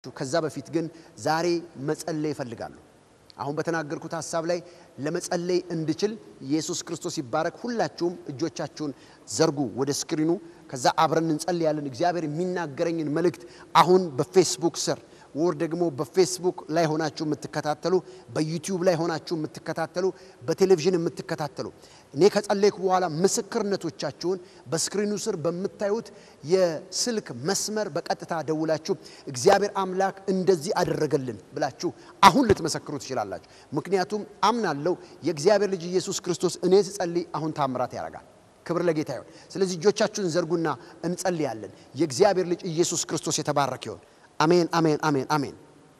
ትችላላችሁ። ከዛ በፊት ግን ዛሬ መጸለይ ይፈልጋሉ። አሁን በተናገርኩት ሀሳብ ላይ ለመጸለይ እንድችል ኢየሱስ ክርስቶስ ይባረክ። ሁላችሁም እጆቻችሁን ዘርጉ ወደ ስክሪኑ። ከዛ አብረን እንጸልያለን። እግዚአብሔር የሚናገረኝን መልእክት አሁን በፌስቡክ ስር ወር ደግሞ በፌስቡክ ላይ ሆናችሁ የምትከታተሉ፣ በዩቲዩብ ላይ ሆናችሁ የምትከታተሉ፣ በቴሌቪዥን የምትከታተሉ እኔ ከጸለይኩ በኋላ ምስክርነቶቻችሁን በስክሪኑ ስር በምታዩት የስልክ መስመር በቀጥታ ደውላችሁ እግዚአብሔር አምላክ እንደዚህ አደረገልን ብላችሁ አሁን ልትመሰክሩ ትችላላችሁ። ምክንያቱም አምናለሁ የእግዚአብሔር ልጅ ኢየሱስ ክርስቶስ እኔ ስጸልይ አሁን ታምራት ያደርጋል። ክብር ለጌታ ይሁን። ስለዚህ እጆቻችሁን ዘርጉና እንጸልያለን። የእግዚአብሔር ልጅ ኢየሱስ ክርስቶስ የተባረከ ይሁን። አሜን፣ አሜን፣ አሜን፣ አሜን።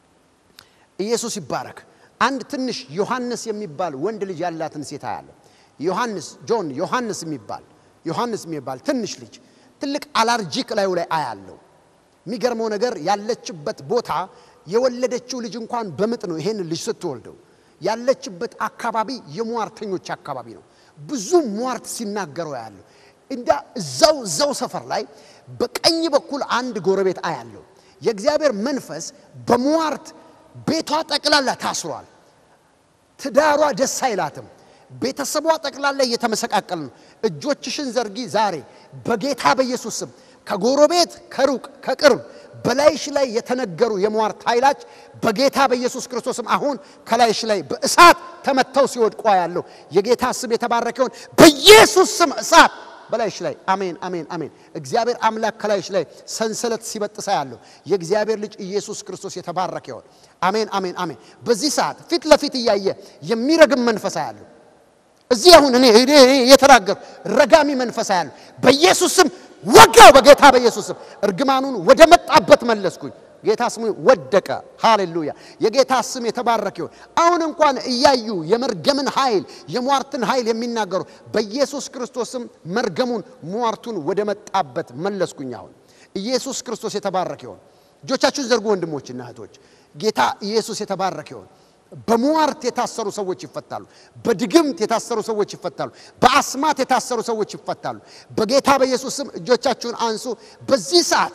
ኢየሱስ ይባረክ። አንድ ትንሽ ዮሐንስ የሚባል ወንድ ልጅ ያላትን ሴት አያለሁ። ዮሐንስ ጆን ዮሐንስ የሚባል ዮሐንስ የሚባል ትንሽ ልጅ ትልቅ አላርጂክ ላዩ ላይ አያለሁ። የሚገርመው ነገር ያለችበት ቦታ የወለደችው ልጅ እንኳን በምጥ ነው። ይሄን ልጅ ስትወልደው ያለችበት አካባቢ የሟርተኞች አካባቢ ነው። ብዙ ሟርት ሲናገረው ያለሁ እንዳ እዛው እዛው ሰፈር ላይ በቀኝ በኩል አንድ ጎረቤት አያለሁ። የእግዚአብሔር መንፈስ በሟርት ቤቷ ጠቅላላ ታስሯል። ትዳሯ ደስ አይላትም። ቤተሰቧ ጠቅላላ እየተመሰቃቀል ነው። እጆችሽን ዘርጊ ዛሬ በጌታ በኢየሱስ ስም ከጎረቤት ከሩቅ ከቅርብ በላይሽ ላይ የተነገሩ የሟርት ኃይላች በጌታ በኢየሱስ ክርስቶስም አሁን ከላይሽ ላይ በእሳት ተመተው ሲወድቋ ያለው የጌታ ስም የተባረከ ይሁን። በኢየሱስ ስም እሳት በላይሽ ላይ አሜን፣ አሜን፣ አሜን። እግዚአብሔር አምላክ ከላይሽ ላይ ሰንሰለት ሲበጥሳ ያለው የእግዚአብሔር ልጅ ኢየሱስ ክርስቶስ የተባረከ ይሁን። አሜን፣ አሜን፣ አሜን። በዚህ ሰዓት ፊት ለፊት እያየ የሚረግም መንፈሳ ያለው እዚህ አሁን እኔ እኔ የተናገሩ ረጋሚ መንፈሳ ያለው በኢየሱስ ስም ወጋው። በጌታ በኢየሱስ ስም እርግማኑን ወደ መጣበት መለስኩኝ። ጌታ ስሙ ወደቀ። ሃሌሉያ! የጌታ ስም የተባረከ ይሁን። አሁን እንኳን እያዩ የመርገምን ኃይል የሟርትን ኃይል የሚናገሩ በኢየሱስ ክርስቶስም መርገሙን ሟርቱን ወደ መጣበት መለስኩኝ። አሁን ኢየሱስ ክርስቶስ የተባረከ ይሁን። እጆቻችሁን ዘርጉ ወንድሞችና እህቶች። ጌታ ኢየሱስ የተባረከ ይሁን። በሟርት የታሰሩ ሰዎች ይፈታሉ። በድግምት የታሰሩ ሰዎች ይፈታሉ። በአስማት የታሰሩ ሰዎች ይፈታሉ። በጌታ በኢየሱስ ስም እጆቻችሁን አንሱ። በዚህ ሰዓት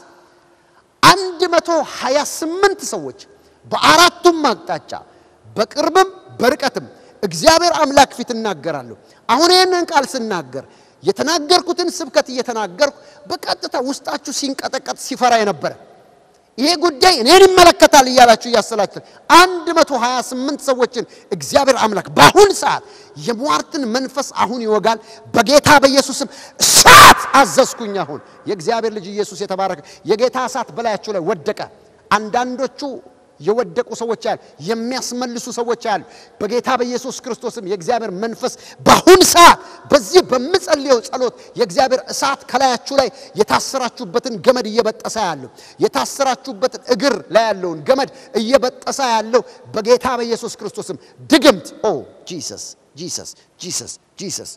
አንድ መቶ ሀያ ስምንት ሰዎች በአራቱም አቅጣጫ በቅርብም በርቀትም እግዚአብሔር አምላክ ፊት እናገራለሁ። አሁን ይህንን ቃል ስናገር የተናገርኩትን ስብከት እየተናገርኩ በቀጥታ ውስጣችሁ ሲንቀጠቀጥ ሲፈራ የነበረ ይሄ ጉዳይ እኔን ይመለከታል እያላችሁ እያሰላችሁ አንድ መቶ ሀያ ስምንት ሰዎችን እግዚአብሔር አምላክ በአሁን ሰዓት የሟርትን መንፈስ አሁን ይወጋል። በጌታ በኢየሱስም እሳት አዘዝኩኝ። አሁን የእግዚአብሔር ልጅ ኢየሱስ የተባረከ የጌታ እሳት በላያቸው ላይ ወደቀ። አንዳንዶቹ የወደቁ ሰዎች ያሉ የሚያስመልሱ ሰዎች ያሉ በጌታ በኢየሱስ ክርስቶስም የእግዚአብሔር መንፈስ በአሁን ሰዓት በዚህ በምጸልየው ጸሎት የእግዚአብሔር እሳት ከላያችሁ ላይ የታሰራችሁበትን ገመድ እየበጠሰ ያለው የታሰራችሁበትን እግር ላይ ያለውን ገመድ እየበጠሰ ያለው በጌታ በኢየሱስ ክርስቶስም ድግምት ኦ ጂሰስ ጂሰስ ጂሰስ ጂሰስ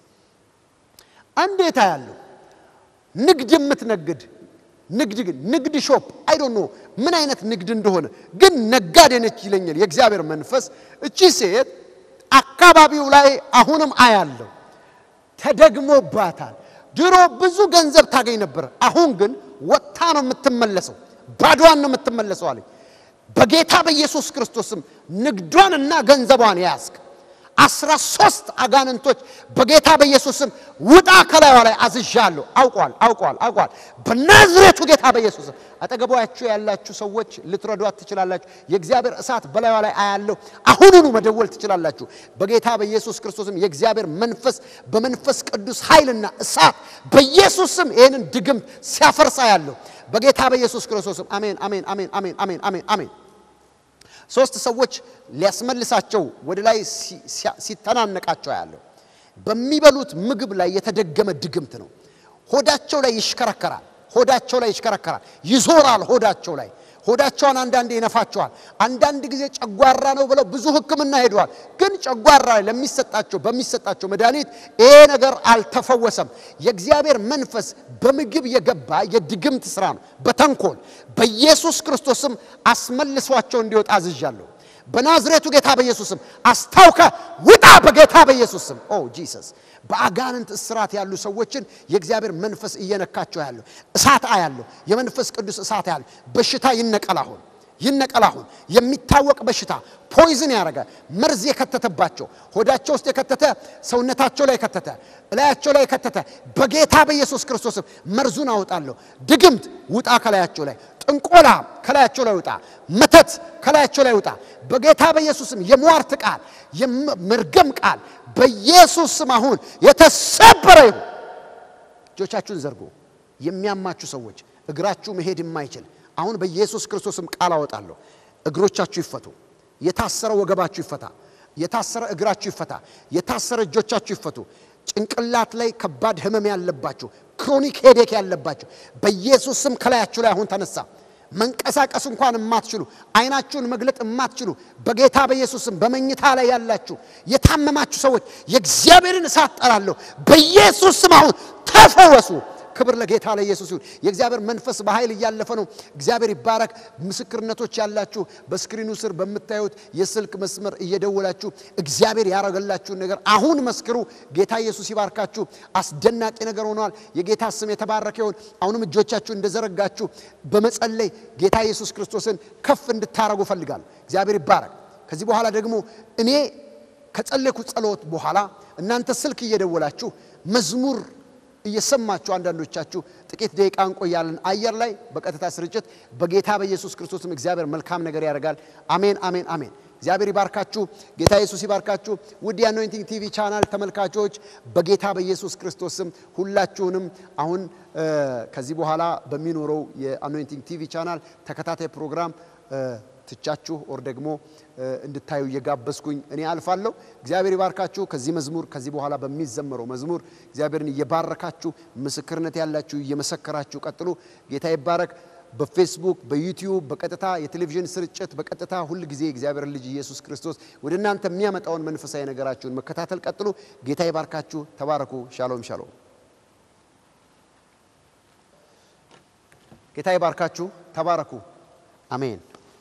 እንዴት ያለው ንግድ የምትነግድ ንግድ ግን ንግድ ሾፕ አይ ዶንት ኖ ምን አይነት ንግድ እንደሆነ ግን ነጋዴ ነች ይለኛል የእግዚአብሔር መንፈስ። እቺ ሴት አካባቢው ላይ አሁንም አያለው ተደግሞባታል። ድሮ ብዙ ገንዘብ ታገኝ ነበር። አሁን ግን ወጥታ ነው የምትመለሰው፣ ባዷን ነው የምትመለሰው አለኝ። በጌታ በኢየሱስ ክርስቶስም ንግዷንና ገንዘቧን ያዝክ። አስራ ሶስት አጋንንቶች በጌታ በኢየሱስም ውጣ ከላይዋ ላይ አዝዣለሁ። አውቋል አውቋል አውቋል። በናዝሬቱ ጌታ በኢየሱስም አጠገቧችሁ ያላችሁ ሰዎች ልትረዷት ትችላላችሁ። የእግዚአብሔር እሳት በላይዋ ላይ አያለሁ። አሁኑኑ መደወል ትችላላችሁ። በጌታ በኢየሱስ ክርስቶስም የእግዚአብሔር መንፈስ በመንፈስ ቅዱስ ኃይልና እሳት በኢየሱስም ይህንን ድግምት ሲያፈርሳ ያለሁ በጌታ በኢየሱስ ክርስቶስም አሜን አሜን አሜን አሜን አሜን አሜን አሜን። ሶስት ሰዎች ሊያስመልሳቸው ወደ ላይ ሲተናነቃቸው ያለው በሚበሉት ምግብ ላይ የተደገመ ድግምት ነው። ሆዳቸው ላይ ይሽከረከራል። ሆዳቸው ላይ ይሽከረከራል፣ ይዞራል። ሆዳቸው ላይ ሆዳቸውን አንዳንዴ ይነፋቸዋል። አንዳንድ ጊዜ ጨጓራ ነው ብለው ብዙ ሕክምና ሄደዋል። ግን ጨጓራ ላይ ለሚሰጣቸው በሚሰጣቸው መድኃኒት ይሄ ነገር አልተፈወሰም። የእግዚአብሔር መንፈስ በምግብ የገባ የድግምት ስራ ነው፣ በተንኮል በኢየሱስ ክርስቶስም አስመልሷቸው እንዲወጣ አዝዣለሁ። በናዝሬቱ ጌታ በኢየሱስም አስታውከ ውጣ፣ በጌታ በኢየሱስም ኦ ጂሰስ። በአጋንንት እስራት ያሉ ሰዎችን የእግዚአብሔር መንፈስ እየነካቸው ያለው እሳት አያለሁ። የመንፈስ ቅዱስ እሳት ያለው በሽታ ይነቀል። አሁን ይነቀል አሁን። የሚታወቅ በሽታ ፖይዝን ያደረገ መርዝ የከተተባቸው ሆዳቸው ውስጥ የከተተ ሰውነታቸው ላይ የከተተ እላያቸው ላይ የከተተ በጌታ በኢየሱስ ክርስቶስም መርዙን አውጣለሁ። ድግምት ውጣ ከላያቸው ላይ፣ ጥንቆላ ከላያቸው ላይ ውጣ፣ መተት ከላያቸው ላይ ውጣ። በጌታ በኢየሱስም የሟርት ቃል የመርገም ቃል በኢየሱስም አሁን የተሰበረ ይሁን። እጆቻችሁን ዘርጉ። የሚያማችሁ ሰዎች እግራችሁ መሄድ የማይችል አሁን በኢየሱስ ክርስቶስም ቃል አወጣለሁ። እግሮቻችሁ ይፈቱ። የታሰረ ወገባችሁ ይፈታ። የታሰረ እግራችሁ ይፈታ። የታሰረ እጆቻችሁ ይፈቱ። ጭንቅላት ላይ ከባድ ህመም ያለባችሁ፣ ክሮኒክ ሄዴክ ያለባችሁ በኢየሱስ ስም ከላያችሁ ላይ አሁን ተነሳ። መንቀሳቀስ እንኳን የማትችሉ አይናችሁን መግለጥ የማትችሉ በጌታ በኢየሱስ ስም በመኝታ ላይ ያላችሁ የታመማችሁ ሰዎች የእግዚአብሔርን እሳት ጠራለሁ። በኢየሱስ ስም አሁን ተፈወሱ። ክብር ለጌታ ለኢየሱስ ይሁን። የእግዚአብሔር መንፈስ በኃይል እያለፈ ነው። እግዚአብሔር ይባረክ። ምስክርነቶች ያላችሁ በስክሪኑ ስር በምታዩት የስልክ መስመር እየደወላችሁ እግዚአብሔር ያደረገላችሁን ነገር አሁን መስክሩ። ጌታ ኢየሱስ ይባርካችሁ። አስደናቂ ነገር ሆኗል። የጌታ ስም የተባረከ ይሁን። አሁንም እጆቻችሁ እንደዘረጋችሁ በመጸለይ ጌታ ኢየሱስ ክርስቶስን ከፍ እንድታረጉ እፈልጋለሁ። እግዚአብሔር ይባረክ። ከዚህ በኋላ ደግሞ እኔ ከጸለይኩ ጸሎት በኋላ እናንተ ስልክ እየደወላችሁ መዝሙር እየሰማችሁ አንዳንዶቻችሁ ጥቂት ደቂቃ እንቆያለን አየር ላይ በቀጥታ ስርጭት በጌታ በኢየሱስ ክርስቶስም እግዚአብሔር መልካም ነገር ያደርጋል። አሜን፣ አሜን፣ አሜን። እግዚአብሔር ይባርካችሁ። ጌታ ኢየሱስ ይባርካችሁ። ውድ የአኖይንቲንግ ቲቪ ቻናል ተመልካቾች በጌታ በኢየሱስ ክርስቶስም ሁላችሁንም አሁን ከዚህ በኋላ በሚኖረው የአኖይንቲንግ ቲቪ ቻናል ተከታታይ ፕሮግራም ትቻችሁ ኦር ደግሞ እንድታዩ እየጋበዝኩኝ እኔ አልፋለሁ። እግዚአብሔር ይባርካችሁ። ከዚህ መዝሙር ከዚህ በኋላ በሚዘመረው መዝሙር እግዚአብሔርን እየባረካችሁ ምስክርነት ያላችሁ እየመሰከራችሁ ቀጥሉ። ጌታ ይባረክ። በፌስቡክ በዩቲዩብ በቀጥታ የቴሌቪዥን ስርጭት በቀጥታ ሁል ጊዜ እግዚአብሔር ልጅ ኢየሱስ ክርስቶስ ወደ እናንተ የሚያመጣውን መንፈሳዊ ነገራችሁን መከታተል ቀጥሉ። ጌታ ይባርካችሁ። ተባረኩ። ሻሎም ሻሎም። ጌታ ይባርካችሁ። ተባረኩ። አሜን።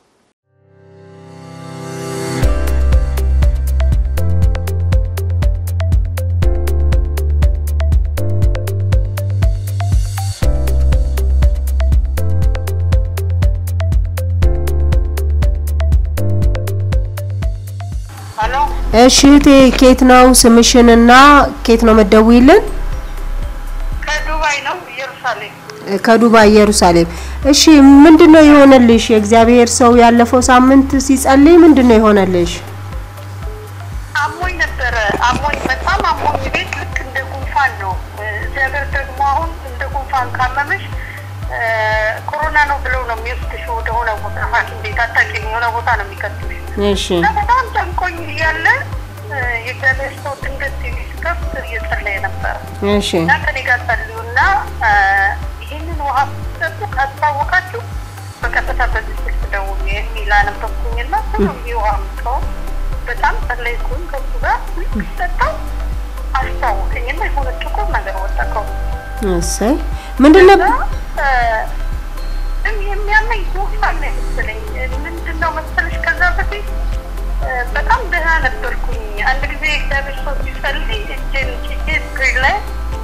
እሺ እህቴ ኬት ነው ስምሽንና ኬት ነው መደውይልን? ከዱባይ ነው ኢየሩሳሌም። ከዱባይ ኢየሩሳሌም። እሺ ምንድን ነው የሆነልሽ? የእግዚአብሔር ሰው ያለፈው ሳምንት ሲጸልይ ምንድን ነው የሆነልሽ? አሞኝ ነበረ። አሞኝ በጣም አሞኝ ቤት ልክ እንደ ጉንፋን ነው። እግዚአብሔር ደግሞ አሁን እንደ ጉንፋን ካመመሽ ኮሮና ነው ብለው ነው የሚወስድሽ ወደሆነ ቦታ ሐኪም ቤት አታውቂም፣ የሆነ ቦታ ነው የሚከትልሽ እሺ እና በጣም ጨንቆኝ እያለ የእግዚአብሔር ሰው ድንገት ቲቪ ስከፍት እየጸለየ ነበረ እሺ እና ከኔ ጋር ጸልዩና ይህንን ውሃ ስትጠጡ ካስታወቃችሁ በቀጥታ በዚህ ስልክ ደውሉ የሚል አነበብኩኝና ሁሉ ውሃ ምቀው በጣም ጸለይኩኝ። ከሱ ጋር ልክ ስጠጣው አስታወቀኝና የሆነ ጥቁር ነገር ወጠቀው እሰይ ምንድን ነበር? የሚያመኝ ጉንፋን ነው መሰለኝ። ምንድን ነው መሰለሽ ከዛ በፊት በጣም ደህና ነበርኩኝ። አንድ ጊዜ እግዚአብሔር ሰው ሲጸልይ እጄን ጭጄ ስክሪን ላይ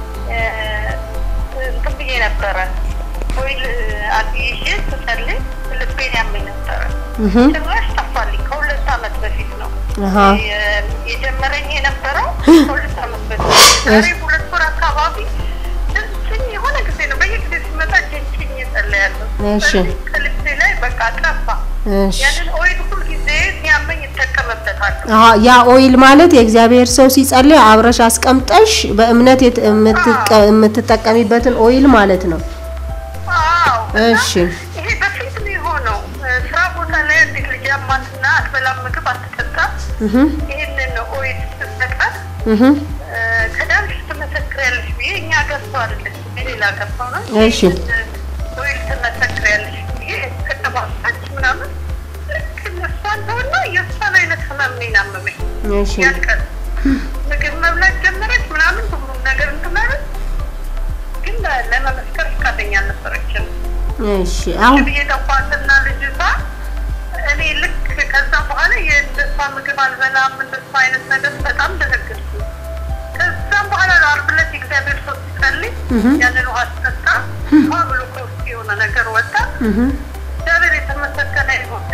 እንትን ብዬ ነበረ ኦይል አጥይዤ ስጸልይ ልቤን ያመኝ ነበረ። ጭራሽ ጠፋልኝ። ከሁለት ዓመት በፊት ነው አሃ የጀመረኝ የነበረው ከሁለት ዓመት በፊት ዛሬ ሁለት ወር አካባቢ ጭኝ የሆነ ጊዜ ነው። በየጊዜ ሲመጣ ጭኝ እጸልያለሁ። እሺ። ስለዚህ ከልቤ ላይ በቃ ጠፋ። እሺ ያንን ኦይል ሁል ጊዜ ሲያመኝ ይጠቀምበታለሁ። አሀ ያ ኦይል ማለት የእግዚአብሔር ሰው ሲጸልይ አብረሽ አስቀምጠሽ በእምነት የት- የምትቀ- የምትጠቀሚበትን ኦይል ማለት ነው። አዎ እና እሺ ይሄ በፊት ነው የሆነው። ስራ ቦታ ላይ አንዲት ልጅ አማትና አትበላም፣ ምግብ አትጠጣም። እህ ይህንን ኦይል ስትሰጣት እህ ከዳንሽ ትመሰክሪያለሽ ብዬ እኛ ገዝተው አይደለች ሌላ ገዝተው ነው እሺ። ወይም ትመሰክሪያለሽ ብዬ ከተባሳች ምናምን ልክ እሷ እንደሆነ የእሷን አይነት ህመም ነው ያመመኝ። እሺ ያን ቀን ምግብ መብላት ጀመረች ምናምን ሁሉም ነገር እንትን አለች፣ ግን ለመመስከር ፈቃደኛ አልነበረችም። እሺ አሁን ብዬ ጠኳትና ልጅቷ እኔ ልክ ከዛ በኋላ የእንደሷ ምግብ አልበላም እንደሷ አይነት ነገር በጣም ደነገጥኩ። ከዛም በኋላ ነው ዓርብ ዕለት የእግዚአብሔር ሰው ሲጸልይ ያንን ውሃ ስጠጣ ውሃ ብሎ ከውስጥ የሆነ ነገር ወጣ። እህ እግዚአብሔር የተመሰገነ ይሁን።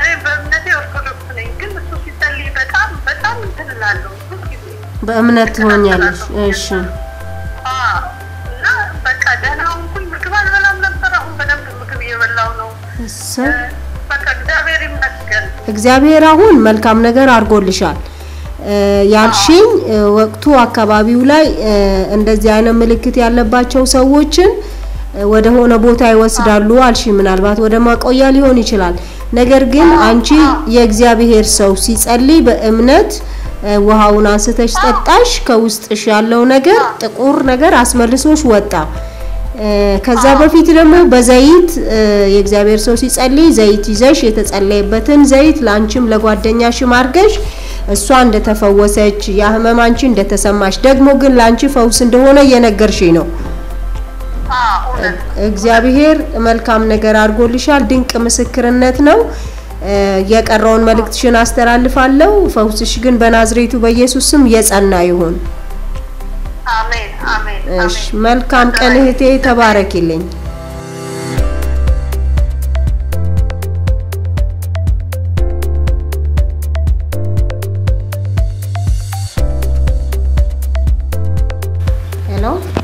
በእምነት ትሆኛለሽ። እሺ አዎ። እና በቃ ደህና ሆንኩኝ። ምግብ አልበላም ነበር። አሁን በደንብ ምግብ እየበላው ነው። እሰይ በቃ እግዚአብሔር ይመስገን። እግዚአብሔር አሁን መልካም ነገር አድርጎልሻል። እ፣ ያልሽኝ እ፣ ወቅቱ አካባቢው ላይ እ፣ እንደዚህ አይነት ምልክት ያለባቸው ሰዎችን እ፣ ወደ ሆነ ቦታ ይወስዳሉ አልሽ። ምናልባት ወደ ማቆያ ሊሆን ይችላል። ነገር ግን አንቺ የእግዚአብሔር ሰው ሲጸልይ በእምነት እ፣ ውሃውን አንስተሽ ጠጣሽ። ከውስጥሽ ያለው ነገር ጥቁር ነገር አስመልሶሽ ወጣ። እ፣ ከዛ በፊት ደግሞ በዘይት እ፣ የእግዚአብሔር ሰው ሲጸልይ ዘይት ይዘሽ የተጸለየበትን ዘይት ለአንቺም ለጓደኛሽም አድርገሽ እሷ እንደተፈወሰች ያ ህመም አንቺ እንደተሰማሽ ደግሞ ግን ለአንቺ ፈውስ እንደሆነ እየነገርሽኝ ነው። አዎ፣ እውነት እግዚአብሔር መልካም ነገር አድርጎልሻል። ድንቅ ምስክርነት ነው። እ፣ የቀረውን መልእክትሽን አስተላልፋለሁ። ፈውስሽ ግን በናዝሬቱ በኢየሱስ ስም የጸና ይሁን። አሜን፣ አሜን፣ እሺ፣ አሜን። መልካም ቀን እህቴ፣ ተባረኪልኝ። ሄሎ፣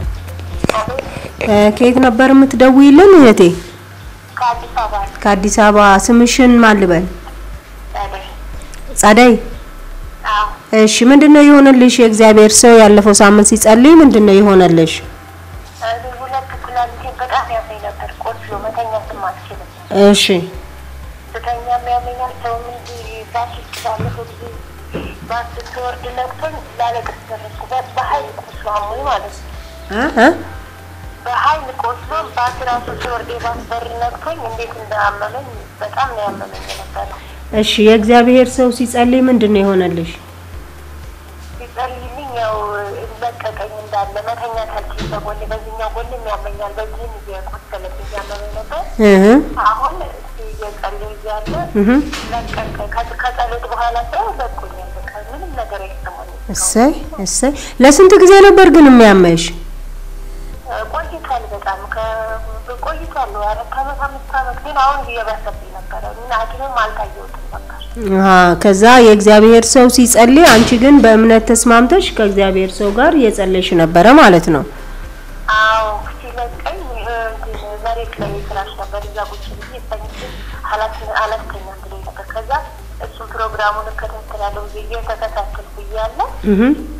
እ፣ ከየት ነበር የምትደውይልን እህቴ? ከአዲስ አበባ ከአዲስ አበባ። ስምሽን ማን ልበል? ጸደይ። ጸደይ። አዎ፣ እሺ፣ ምንድነው የሆነልሽ? የእግዚአብሔር ሰው ያለፈው ሳምንት ሲጸልይ ምንድነው የሆነልሽ? እኔ ሁለት ኩላሊቴን በጣም ያመኝ ነበር። ቆስሎ መተኛትም አልችልም። እሺ፣ ስተኛም ያመኛል። ሰውም እንዲህ ባስ ውስጥ ባለፈው ጊዜ ባስ ስትወርድ ነቅቶኝ ላለቅስ ደረስኩ። በ- በኃይል ቆስሎ አሞኝ ማለት ነው። እ እ በኃይል ቆስሎ ባስ ራሱ ሲወርድ የባስ በር ነቅቶኝ እንዴት እንዳመመኝ በጣም ነው ያመመኝ የነበረው። እሺ፣ የእግዚአብሔር ሰው ሲጸልይ ምንድነው የሆነልሽ? ሲጸልይልኝ ያው ለቀቀኝ እንዳለ መተኛት አልችልም። በጎን በዚህኛው ጎንም ያመኛል፣ በዚህም እየቆሰለብኝ ያመመኝ ነበር። እህ አሁን እየጸለይ እያለ እህ ለቀቀ። ከ- ከጸሎት በኋላ ሰው ለቆኛል። በቃ ምንም ነገር አይሰማኝም። እሰይ እሰይ። ለስንት ጊዜ ነበር ግን የሚያመሽ? ቆይቷል። በጣም ከ- ቆይቷል። አራት ዓመት አምስት ዓመት ግን አሁን እየባሰብኝ ነበረ። ምን ሐኪምም አልታየሁትም ነበር። አሃ ከዛ የእግዚአብሔር ሰው ሲጸልይ አንቺ ግን በእምነት ተስማምተሽ ከእግዚአብሔር ሰው ጋር እየጸለይሽ ነበረ ማለት ነው። አዎ ሲለቀኝ እ፣ እንትን መሬት ላይ ፍራሽ ነበር እዛ ቁጭ ብዬ ተኝቼ አላት- አላስተኛም ብሎኝ ነበር። ከዛ እሱን ፕሮግራሙን እከታተላለሁ ብዬ እየተከታተልኩ እያለ እህ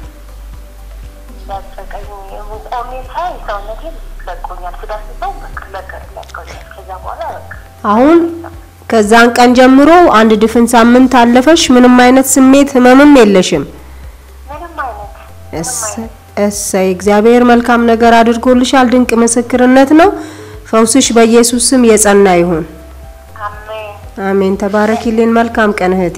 ለቀቀኝ። ቆሜ ሳይ ሰውነቴን ለቆኛል። ስዳስሰው በቃ ለቀ- ለቆኛል። ከዛ በኋላ በቃ አሁን ከዛን ቀን ጀምሮ አንድ ድፍን ሳምንት አለፈሽ። ምንም አይነት ስሜት ህመምም የለሽም። ምንም አይነት ምንም እሰይ አይነት እሰይ፣ እግዚአብሔር መልካም ነገር አድርጎልሻል። ድንቅ ምስክርነት ነው። ፈውስሽ በኢየሱስ ስም የጸና ይሁን። አሜን። አሜን። ተባረኪልን። መልካም ቀን እህቴ።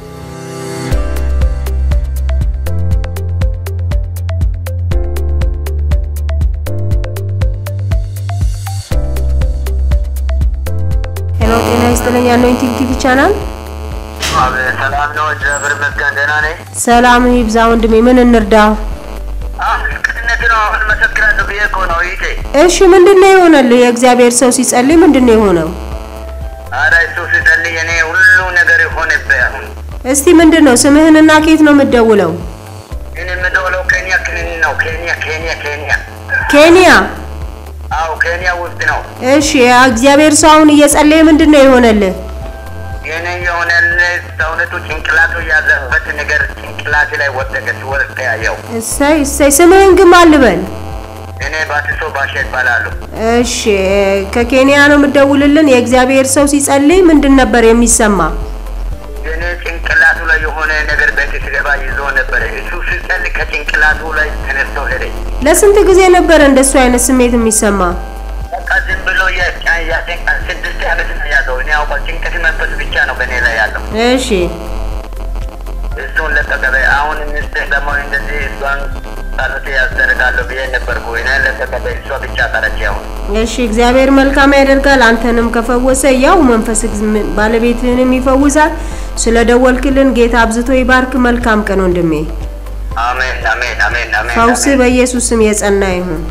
ሄሎ፣ ጤና ይስጥልኝ። አኖይንቲንግ ቲቪ ቻናል አቤት፣ ሰላም ነው። እግዚአብሔር ይመስገን ደህና ነኝ። ሰላም ይብዛ ወንድሜ። ምን እንርዳ? ቅንነት ነው። አሁን መሰክራለሁ ብዬ እኮ ነው ይቴ። እሺ፣ ምንድነው የሆነልህ? የእግዚአብሔር ሰው ሲጸልይ ምንድነው የሆነው? ኧረ እሱ ሲጸልይ እኔ ሁሉ ነገር የሆነብህ አሁን እስቲ ምንድነው ስምህንና ከየት ነው የምትደውለው? እኔ የምደውለው ኬንያ ክልል ነው። ኬንያ ኬንያ ኬንያ። ኬንያ። አዎ ኬንያ ውስጥ ነው። እሺ፣ እግዚአብሔር ሰው አሁን እየጸለየ ምንድነው የሆነልህ? የኔ የሆነ ሰውነቱ ጭንቅላቱ ያዘበት ነገር ጭንቅላቴ ላይ ወደቀ። ሲወድቅ ያየው እሰይ እሰይ። ስምህን ግን ማን ልበል? እኔ ባትሶ ባሻ ይባላሉ። እሺ፣ ከኬንያ ነው የምትደውልልን። የእግዚአብሔር ሰው ሲጸልይ ምንድን ነበር የሚሰማ? የኔ ጭንቅላቱ ላይ የሆነ ነገር ቤት ሲገባ ይዞ ነበረ። እሱ ሲጸልይ ከጭንቅላቱ ላይ ተነስቶ ሄደ። ለስንት ጊዜ ነበረ እንደሱ አይነት ስሜት የሚሰማ? በቃ ዝም ብሎ ያጨንቃል። ስድስት ዓመት ነው ያዘው። እኔ ያውቃል። ጭንቀት መንፈስ ብቻ ነው በእኔ ላይ ያለው። እሺ፣ እሱን ለቀቀበ። አሁን ሚስት ደግሞ እንደዚህ እሷን ጸሎት ያስደርጋለሁ ብዬ ነበርኩ። እኔ ለቀቀበ። እሷ ብቻ ቀረች። አሁን እሺ። እግዚአብሔር መልካም ያደርጋል። አንተንም ከፈወሰ ያው መንፈስ እግዚ- ባለቤትህንም ይፈውሳል። ስለ ደወልክልን ጌታ አብዝቶ ይባርክ። መልካም ቀን ወንድሜ። አሜን፣ አሜን፣ አሜን፣ አሜን። ፈውስ አሜን። በኢየሱስ ስም የጸና ይሁን።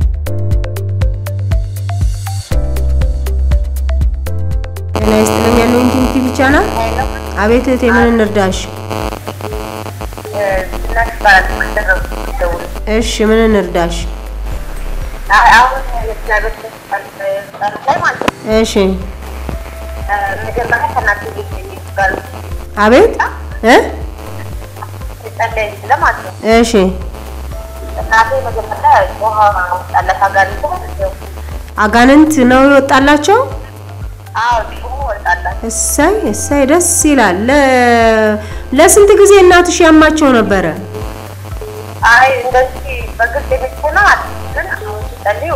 ጤና ይስጥልኝ ቻናል። አቤት እህቴ ምን እንርዳሽ? እሺ ምን እንርዳሽ? እሺ አቤት እ እሺ አጋንንት ነው የወጣላቸው። እሰይ እሰይ ደስ ይላል። ለ- ለስንት ጊዜ እናትሽ ያማቸው ነበረ? አይ እንደዚህ በግልጽ የምትሆናል ግን አሁን ሲጸልዩ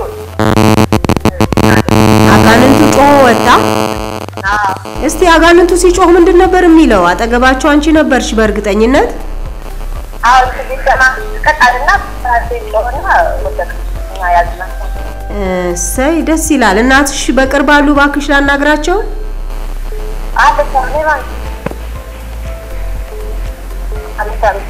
አጋንንቱ ጮሆ ወጣ። አዎ እስቲ አጋንንቱ ሲጮህ ምንድን ነበር የሚለው? አጠገባቸው አንቺ ነበርሽ በእርግጠኝነት። አሁን ከዚህ ገና ቀጣልና ራሴ ስለሆነ ወደቅ እኛ ያዝናቸው እሰይ ደስ ይላል። እናትሽ በቅርብ አሉ? እባክሽ ላናግራቸው። አለ ሰኔ ማለት አቤት አቤት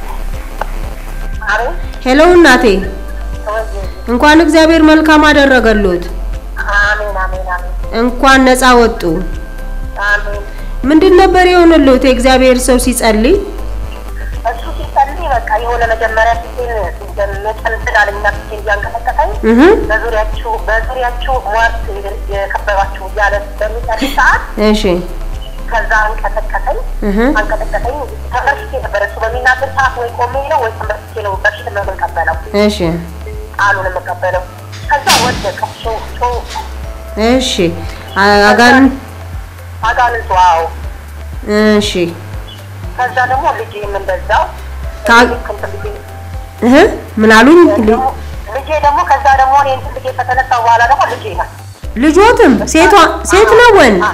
አቤት ሄሎ እናቴ፣ ተወዚህ እንኳን እግዚአብሔር መልካም አደረገሉት። አሜን አሜን አሜን እንኳን ነፃ ወጡ። አሜን ምንድን ነበር የሆነልዎት? የእግዚአብሔር ሰው ሲጸልይ እሱ ሲጸልይ በቃ የሆነ መጀመሪያ ፊቴን እንደመጨንጥል አለኝና ፊቴን እያንቀጠቀጠኝ እህ በዙሪያችሁ በዙሪያችሁ ሟርት የከበባችሁ እያለ በሚጸልይ ሰዓት እሺ ከዛ አንቀጠቀጠኝ እህ አንቀጠቀጠኝ ተመርሽቴ ነበር እሱ በሚናገር ሰዓት ወይ ቆሜ ነው ወይ ተመርሽቴ ነው በፊት ነው የምንቀበለው እሺ ቃሉን የምቀበለው ከዛ ወደቀ ሾ ሾ እሺ አ- አጋን አጋንንቱ አዎ እሺ ከዛ ደግሞ ልጄም እንደዛው ካ- ልክ እንትን ልጄ እህ ምን አሉኝ? ደግሞ ልጄ ደግሞ ከዛ ደግሞ እኔ እንትን ልጄ ከተነሳ በኋላ ደግሞ ልጄ ናት ልጆትም ሴቷ ሴት ነው ወንድ?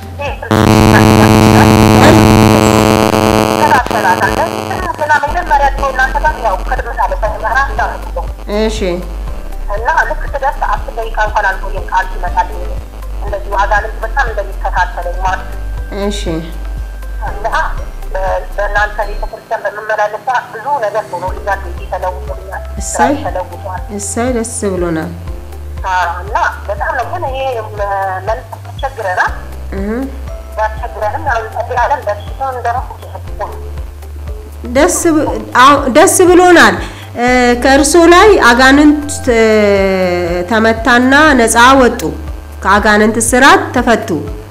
እሺ እና ልክ ስደርስ አስር ደቂቃ እንኳን አልቆየም ቃል ሲመጣልኝ እንደዚሁ አጋንንት በጣም እንደሚከታተለኝ ማለት እሺ እና በ- በእናንተ ቤተክርስቲያን በምመላለስ ሰዓት ብዙ ነገር ሆኖልኛል። ቤቴ ተለውጦልኛል፣ እሰይ። ስራዬ ተለውጧል። እሳይ ደስ ብሎናል። አዎ፣ እና በጣም ነው ግን ይሄ መ- መንፈስ ያስቸግረናል። እህ ያስቸግረንም ያው እንጸልያለን። በሽታውን ደግሞ ደስ ብ- አዎ፣ ደስ ብሎናል። እ፣ ከእርሶ ላይ አጋንንት እ፣ ተመታና ነፃ ወጡ። ከአጋንንት ስራት ተፈቱ።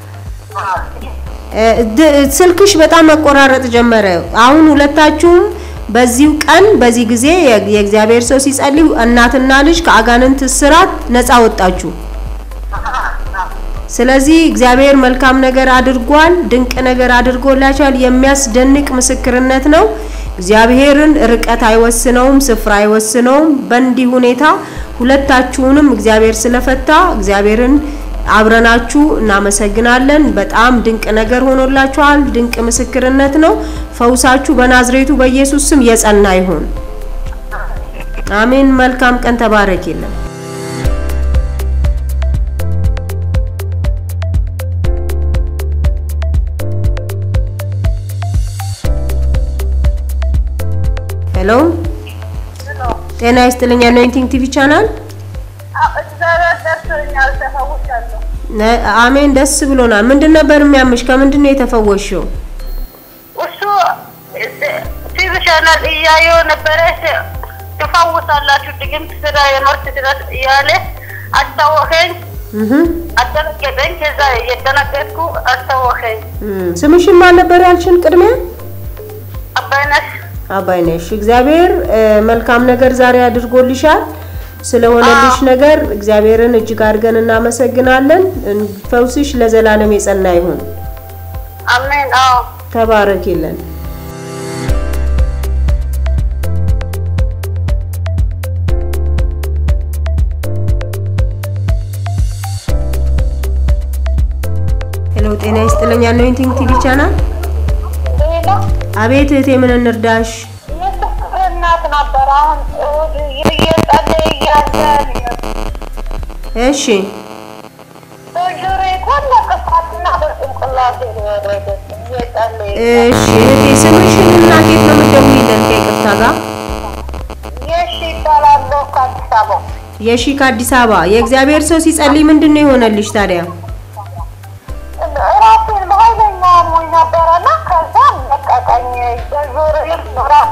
እ፣ ድ- ስልክሽ በጣም መቆራረጥ ጀመረ። አሁን ሁለታችሁም በዚሁ ቀን በዚህ ጊዜ የ- የእግዚአብሔር ሰው ሲጸልይ እናትና ልጅ ከአጋንንት ስራት ነፃ ወጣችሁ። ስለዚህ እግዚአብሔር መልካም ነገር አድርጓል፣ ድንቅ ነገር አድርጎላችኋል። የሚያስደንቅ ምስክርነት ነው። እግዚአብሔርን ርቀት አይወስነውም፣ ስፍራ አይወስነውም። በእንዲህ ሁኔታ ሁለታችሁንም እግዚአብሔር ስለፈታ እግዚአብሔርን አብረናችሁ እናመሰግናለን። በጣም ድንቅ ነገር ሆኖላችኋል። ድንቅ ምስክርነት ነው። ፈውሳችሁ በናዝሬቱ በኢየሱስ ስም የጸና ይሁን። አሜን። መልካም ቀን። ተባረክ የለም ሄሎ፣ ጤና ይስጥልኝ። አኖይንቲንግ ቲቪ ቻናል እግዚአብሔር ደርሶኛል፣ ተፈውሻለሁ። ነ- አሜን። ደስ ብሎናል። ምንድን ነበር የሚያምሽ? ከምንድን ነው የተፈወሽው? እሱ ቲቪ ቻናል እያየሁ ነበረ። ትፈውሳላችሁ ድግምት ስራ የመርት ድረስ እያለ አስታወከኝ፣ እህ አደነገጠኝ። ከዛ እየደነገጥኩ አስታወከኝ። እም፣ ስምሽን ማን ነበር ያልሽን? ቅድሚያ አባይነሽ አባይነሽ። እግዚአብሔር እ፣ መልካም ነገር ዛሬ አድርጎልሻል። ስለሆነልሽ ነገር እግዚአብሔርን እጅግ አድርገን እናመሰግናለን። እን- ፈውስሽ ለዘላለም የጸና ይሁን። አሜን። አዎ ተባረኪልን። ሄሎ፣ ጤና ይስጥልኝ። አኖይንቲንግ ቲቪ ቻናል። ሌላ አቤት እህቴ፣ ምን እንርዳሽ? የፍቅር እናት ነበር። አሁን እሑድ እየጸለየ እያለ እሺ፣ በጆሮዬ ኮነ ቅፋትና በጭንቅላቴ ነው የወረደው። እየጸለየ እሺ እህቴ፣ ስምሽን እና ከየት ነው የምትደውይልን? ከይቅርታ ጋር የሺ ይባላለሁ ከአዲስ አበባ የሺ ከአዲስ አበባ። የእግዚአብሔር ሰው ሲጸልይ ምንድን ነው የሆነልሽ ታዲያ? ራሴን በኃይለኛ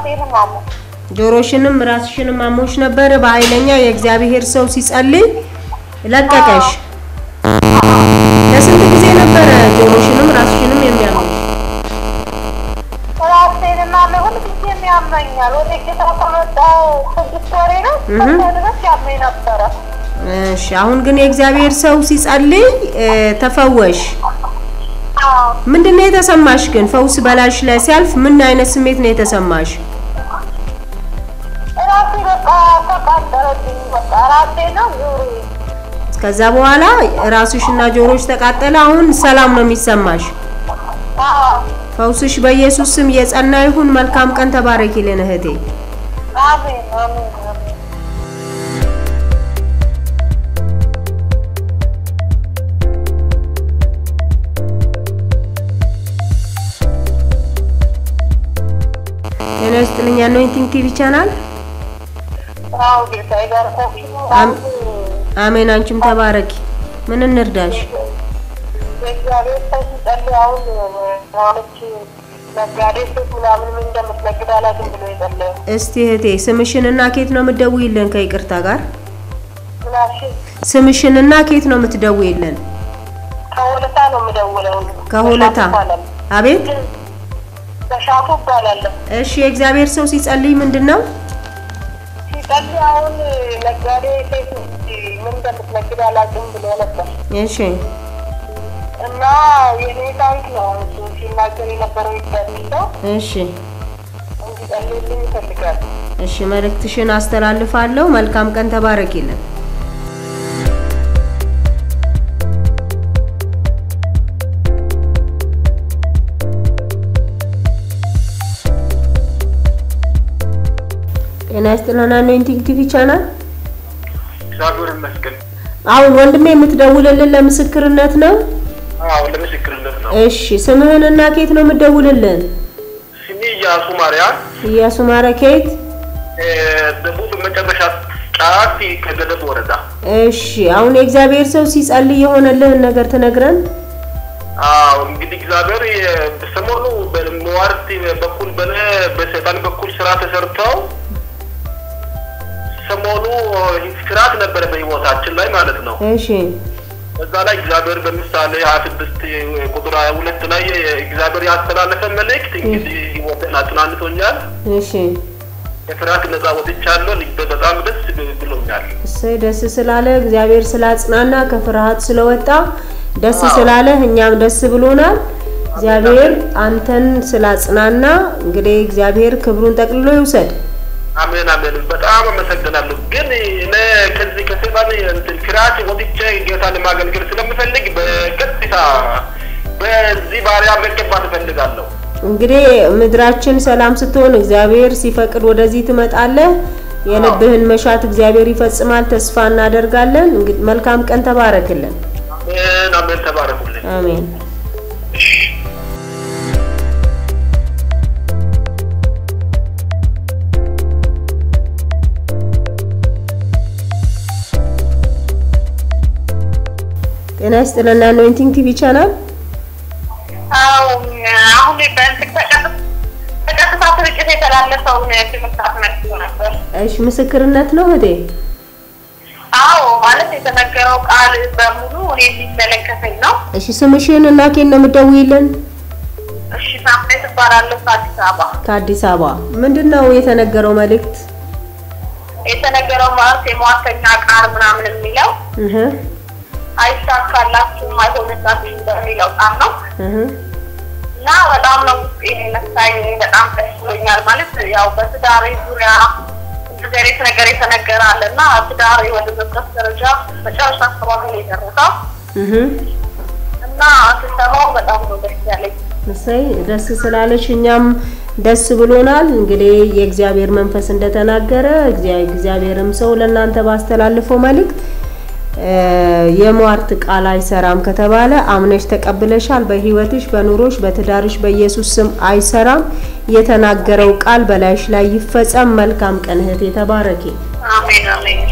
ራሴንም አሞ ጆሮሽንም ራስሽንም አሞሽ ነበር። በኃይለኛ የእግዚአብሔር ሰው ሲጸልይ ለቀቀሽ። ለስንት ጊዜ ነበረ ጆሮሽንም ራስሽንም የሚያመሽ? ራሴንና ለሁል ጊዜም ያመኛል። ወደ ጌታ ከመጣ ስድስት ወሬ ነው እህ። እስከ ድረስ ያመኝ ነበረ። እሺ፣ አሁን ግን የእግዚአብሔር ሰው ሲጸልይ እ፣ ተፈወሽ። አዎ ምንድን ነው የተሰማሽ ግን? ፈውስ በላሽ ላይ ሲያልፍ ምን አይነት ስሜት ነው የተሰማሽ? ራሴ በቃ ተቃጠለብኝ። በቃ ራሴ ነው ዙሪ ከዛ በኋላ ራስሽና ጆሮሽ ተቃጠለ። አሁን ሰላም ነው የሚሰማሽ። ፈውስሽ በኢየሱስ ስም የጸና ይሁን። መልካም ቀን። ተባረኪልን እህቴ። አሜን አሜን አሜን። ጤና ይስጥልኝ። አኖይንቲንግ ቲቪ ቻናል። አዎ ጌታ ይባርካችሁ። አም- አሜን። አንቺም ተባረኪ። ምን እንርዳሽ? የእግዚአብሔር ሰው ሲጸልይ አሁን ማለች ነጋዴ ሴት ምናምን ምን እንደምትነግድ አላውቅም ብሎ የጸለየው እስቲ እህቴ ስምሽንና ኬት ነው የምትደውይልን? ከይቅርታ ጋር ምናሽ ስምሽንና ኬት ነው የምትደውይልን? ከሆለታ ነው የምደውለው። ከሆለታ በሻቱ ይባላል። አቤት። በሻቱ እባላለሁ። እሺ የእግዚአብሔር ሰው ሲጸልይ ምንድን ነው? ሲጸልይ አሁን ነጋዴ ሴት ምን እንደምትነግድ አላውቅም ብሎ ነበር እሺ እና የኔ ታሪክ ነው እሱ ሲናገር የነበረው እግዚአብሔር ሰው እሺ እንዲጸልይልኝ ይፈልጋል። እሺ መልእክትሽን አስተላልፋለሁ። መልካም ቀን። ተባረኪልን። ጤና ይስጥልን። አኖይንቲንግ ቲቪ ቻናል። እግዚአብሔር ይመስገን። አሁን ወንድሜ የምትደውልልን ለምስክርነት ነው? አዎ ለምስክርነት ነው። እሺ ስምህንና ኬት ነው የምትደውልልን? ስሜ ኢያሱ ማርያም ኢያሱ ማረ ኬት? እ፣ ደቡብ መጨረሻ ጫፍ ከገደብ ወረዳ። እሺ አሁን የእግዚአብሔር ሰው ሲጸልይ የሆነልህን ነገር ትነግረን? አዎ እንግዲህ እግዚአብሔር የ- ሰሞኑ በመዋርት በኩል በነ በሰይጣን በኩል ስራ ተሰርተው ሰሞኑ ፍርሃት ነበረ በህይወታችን ላይ ማለት ነው። እሺ በዛ ላይ እግዚአብሔር በምሳሌ ሀያ ስድስት ቁጥር ሀያ ሁለት ላይ እግዚአብሔር ያስተላለፈ መልእክት እንግዲህ ህይወትን አጽናንቶኛል። እሺ የፍርሃት ነጻ ወጥቻለሁ። ልቤ በጣም ደስ ብሎኛል። እሰይ ደስ ስላለ እግዚአብሔር ስላጽናና ከፍርሃት ስለወጣ ደስ አዎ። ስላለ እኛም ደስ ብሎናል። እግዚአብሔር አንተን ስላጽናና እንግዲህ እግዚአብሔር ክብሩን ጠቅልሎ ይውሰድ። አሜን አሜን። በጣም አመሰግናለሁ። ግን እኔ ከዚህ ከሰይጣን እንትን ፍርሃት ወጥቼ ጌታ ለማገልገል ስለምፈልግ በቀጥታ በዚህ ባሪያ መገባት እፈልጋለሁ። እንግዲህ ምድራችን ሰላም ስትሆን እግዚአብሔር ሲፈቅድ ወደዚህ ትመጣለህ። የልብህን መሻት እግዚአብሔር ይፈጽማል። ተስፋ እናደርጋለን። እንግዲህ መልካም ቀን። ተባረክልን። አሜን አሜን። ተባረኩልኝ። አሜን። ጤና ይስጥልና አኖይንቲንግ ቲቪ ቻናል አዎ አሁን በእንትን ተቀጥ- በቀጥታ ስርጭት የተላለፈውን ትምህርት አስመልክቶ ነበር። እሺ፣ ምስክርነት ነው እህቴ። አዎ ማለት የተነገረው ቃል በሙሉ እኔ የሚመለከተኝ ነው። እሺ፣ ስምሽን እና ኬት ነው የምትደውይልን? እሺ ሳምሬ ትባላለሁ ከአዲስ አበባ። ከአዲስ አበባ። ምንድን ነው የተነገረው መልእክት? የተነገረው ማለት የሟርተኛ ቃል ምናምን የሚለው እህ አይሳካላችሁም፣ አይሆንላችሁም በሚለው ቃል ነው እህ እና በጣም ነው ውስጤን የነሳኝ። በጣም ደስ ብሎኛል። ማለት ያው በትዳሬ ዙሪያ እንደዚህ አይነት ነገር የተነገረ አለ እና ትዳሬ ወደ መቅረስ ደረጃ መጨረሻ አካባቢ ነው የደረሰው እህ እና ስሰማው በጣም ነው ደስ ያለኝ። እሰይ ደስ ስላለሽ እኛም ደስ ብሎናል። እንግዲህ የእግዚአብሔር መንፈስ እንደተናገረ እግዚአ- እግዚአብሔርም ሰው ለእናንተ ባስተላልፈው መልእክት እ፣ የሟርት ቃል አይሰራም ከተባለ አምነሽ ተቀብለሻል። በህይወትሽ፣ በኑሮሽ፣ በትዳርሽ በኢየሱስ ስም አይሰራም። የተናገረው ቃል በላይሽ ላይ ይፈጸም። መልካም ቀን እህቴ፣ ተባረኪ። አሜን አሜን